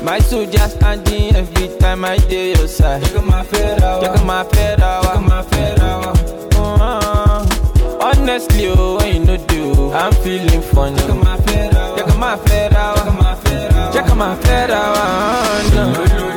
My soldier standing every time I dey your side. Check my fedra, Check my fedra, check my fedra. uh, Honestly, oh, when you no do, I'm feeling funny. Check my fedra, Check my fedra, check my fedra. check my fedra, no.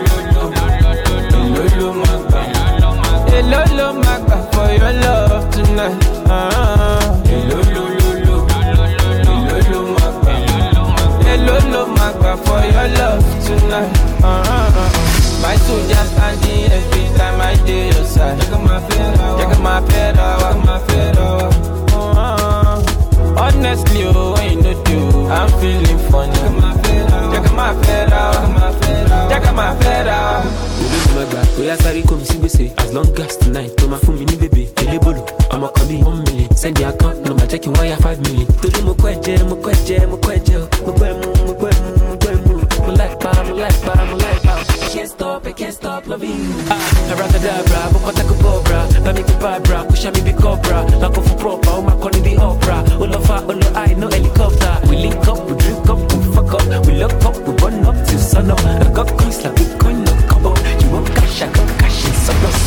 Lolo magba, Hello, lo magba for your love tonight. Uh, lolo lolo, lolo magba. hello, lo magba for your love tonight. Uh, my soldier standing every time I dey your side. Check my fedra, Check my fedra, check my fedra. uh, honestly, oh, when you no do, I'm feeling funny. Check my fedra, Check my fedra, check my fedra. check my fedra. olódùn àgbà bóyá sáré kò mí sí gbèsè as long as tonight tó máa fún mi ní bèbè elébòlò ọmọ kan bíi one million send your account number jẹ́ kí n wáyà five million. torí mo kọ́ ẹ̀jẹ̀ mo kọ́ ẹ̀jẹ̀ mo kọ́ ẹ̀jẹ̀ o mo gbọ́ ẹ̀mú mo gbọ́ ẹ̀mú mo gbọ́ ẹ̀mú mo like pa mo like pa mo like pa. I can't stop I can't stop loving you. ah abracadabra mo kọ́ tako bọ́ọ̀bra bá mi kú bàbra kó ṣá mi bí cobra máa kó fún proper ó máa kọ́ ní bí opera ó lọ fa ó lọ high no helicopter we link up we drink up we fuck up we lock up we burn up till sun up I got coins like bitcoin no combo you want cash I got cash in surplus.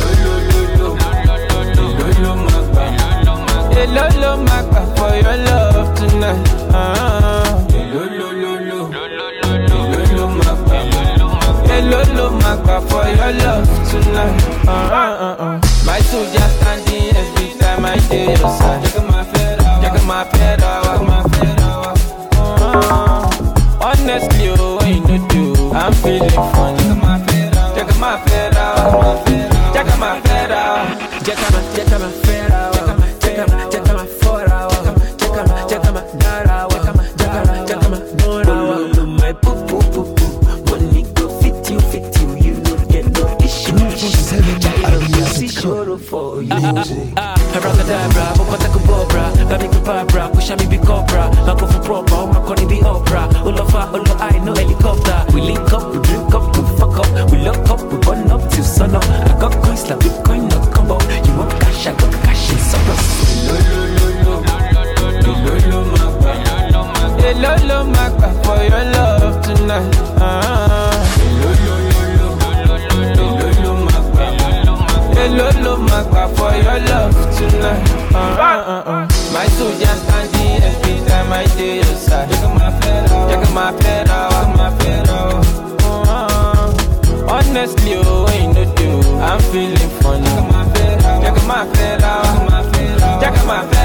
Lolo magba, Hello, lo magba for your love tonight. Uh, lolo lolo, lolo magba. hello, lo magba for your love tonight. Uh, uh, uh, uh. My soldier standing every time I dey your side. Check my fedra, Check my fedra, check my fedra. uh, honestly, oh, when you no do, I'm feeling funny. Check my fedra, Check my fedra, check my fedra. Check out my, check out my fair hour. Check out my, check out my four hour. Check out my, check out my nine hour. Check out my, check out my, check out my nine hour. Follow my poo poo poo poo. Money go fit you, fit you. You no get no issue. See sure for you. Abracadabra, bokota kubobra. Bami kubabra, kusha mi bi cobra. Mako for proper, o mako ni bi opera. Olofa, olo I no helicopter. We link up, we drink up, we fuck up. We lock up, we burn up till sun up. I got coins like Bitcoin, no combo. You want cash, I got cash in surplus. lolo magba. Hello, lo magba for your love tonight. Uh, hello, lo magba for your love tonight. Uh, uh, uh. My soldier standing every time I dey your side. Check my fedra, Check my fedra, check my fedra. uh, honestly, oh, when you no do, I'm feeling funny. Check my fedra, Check my fedra, check my fedra. check my fedra.